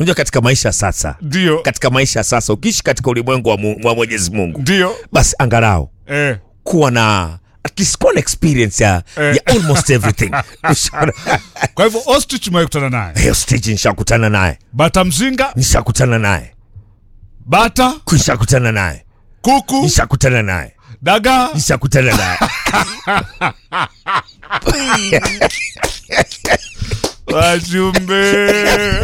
unajua katika maisha ya sasa ndio katika maisha ya sasa ukiishi katika ulimwengu wa, mu, wa mwenyezi mungu ndio basi angalau eh. kuwa na at least kuwa na experience ya, Eh. ya almost everything Ushaona? kwa hivyo ostrich umewekutana naye hiyo stage nishakutana naye bata mzinga nishakutana naye bata nishakutana naye kuku nishakutana naye dagaa nishakutana naye wajumbe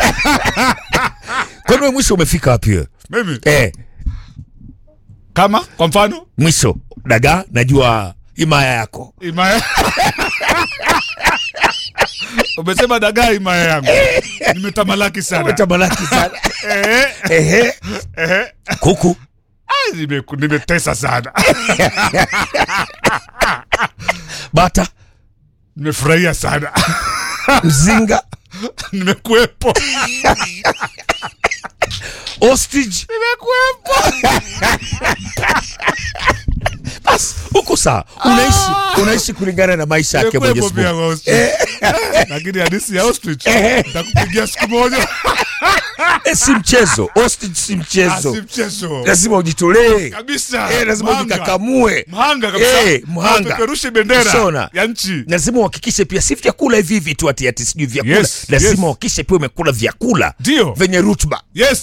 kwani we mwisho umefika wapi wewe mimi eh, kama kwa mfano mwisho dagaa najua himaya yako imaya umesema dagaa imaya yangu nimetamalaki sana umetamalaki sana Eh, Ehe. eh. kuku Ah, nime- nimetesa sana bata nimefurahia sana mzinga nimekuwepo ostrich nimekuwepo basi huko sawa unaishi unaishi kulingana na maisha yake nimekuwepo mwenyezi pia mungu kwa ostrich lakini hadisi ya ostrich nitakupigia siku moja Eh, si mchezo ostrich si Ah, mchezo si mchezo lazima ujitolee kabisa eh, lazima Mhanga. ujikakamue mhanga kabisa Eh, mhanga. Apeperushe bendera Shona. ya nchi lazima uhakikishe pia si vyakula hivi hivi tu ati ati sijui vyakula Yes, lazima yes. uhakikishe pia umekula vyakula Ndio. venye rutba yes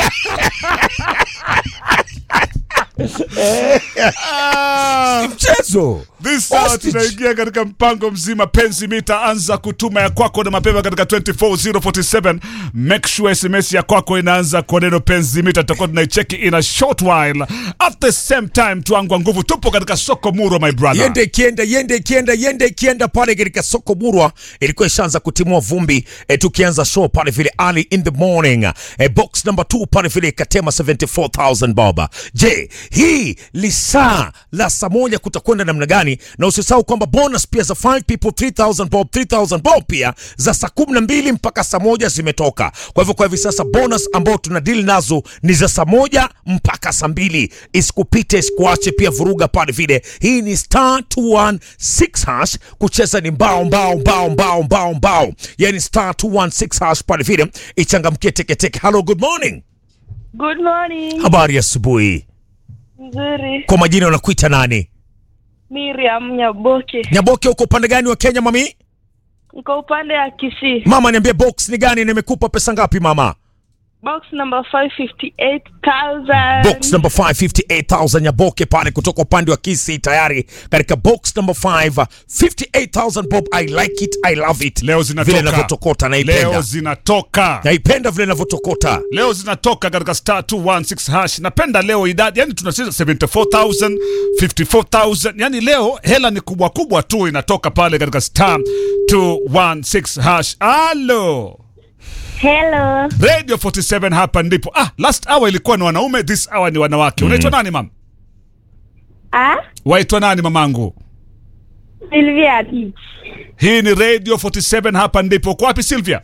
Ah. mchezo This hour Ostrich. tunaingia katika mpango mzima penzi mita anza kutuma ya kwako na mapema katika 24047 make sure sms ya kwako inaanza kwa neno penzi mita tutakuwa tunaicheki in a short while at the same time tuangwa nguvu tupo katika soko muro my brother yende ikienda yende ikienda yende ikienda pale katika soko murwa ilikuwa ishaanza kutimua vumbi e, tukianza show pale vile early in the morning e, box number 2 pale vile ikatema 74000 baba je hii lisaa la saa moja kutakwenda namna gani na usisahau kwamba bonus pia za 5 people 3000 bob 3000 bob pia za saa kumi na mbili mpaka saa moja zimetoka kwa hivyo kwa hivi sasa bonus ambao tuna deal nazo ni za saa moja mpaka saa mbili isikupite isikuache pia vuruga pale vile hii ni star 216 hash kucheza ni mbao mbao mbao mbao mbao mbao yani star 216 hash pale vile ichangamkie teketeke hello good morning Good morning. habari ya asubuhi Nzuri. kwa majina unakuita nani Miriam Nyaboke. nyaboke uko upande gani wa kenya mami Niko upande ya Kisii. mama niambie box ni gani nimekupa pesa ngapi mama Box number 558,000. box number 558000 nyaboke pale kutoka upande wa kisi tayari katika box number 5 58000 bob i like it i love it leo zinatoka vile inavyotokota leo naipenda zinatoka naipenda vile inavyotokota leo zinatoka katika star 216 hash napenda leo idadi yani tunacheza 74000 54000 yani leo hela ni kubwa kubwa tu inatoka pale katika star 216 hash alo Hello. radio 47 hapa ndipo ah last hour ilikuwa ni wanaume this hour ni wanawake unaitwa nani mam Ah? waitwa nani mamangu Sylvia Beach. hii ni radio 47 hapa ndipo uko wapi silvia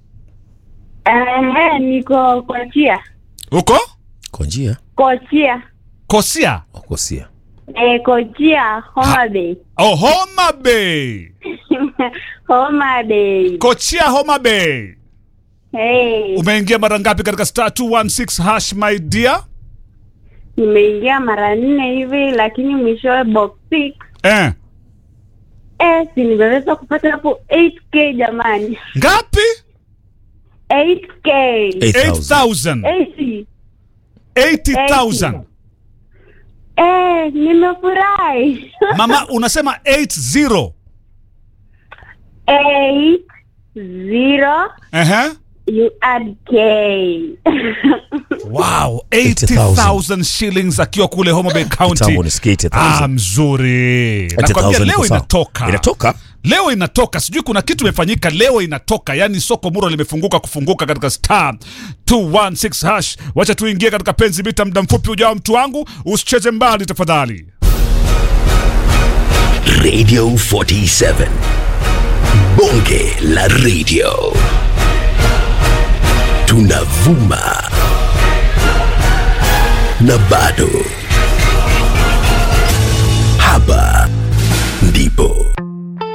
Eh, niko Kochia. uko konjia Kochia. kosia wakosia Eh, Kochia, Homa Bay. oh homa bay Homa Bay. kochia homa bay Hey, umeingia mara ngapi katika star 216 hash my dear nimeingia mara nne hivi lakini mwishowe box 6. eh. Eh, si nimeweza kupata hapo 8k jamani. ngapi 8k. 8000 8000 80. 80000 Eh, nimefurahi. mama unasema 80 Eight zero Ehe. you add K. wow 80,000 80000 shillings akiwa kule homa bay Kitambo county nisikie 80,000. ah, mzuri nakwambia 80,000 leo iko sawa. inatoka inatoka leo inatoka sijui kuna kitu imefanyika leo inatoka yani soko muro limefunguka kufunguka katika star 216 hash wacha tuingie katika penzi mita muda mfupi ujao mtu wangu usicheze mbali tafadhali Radio 47. Bonge la radio. Tunavuma. Na bado. Hapa ndipo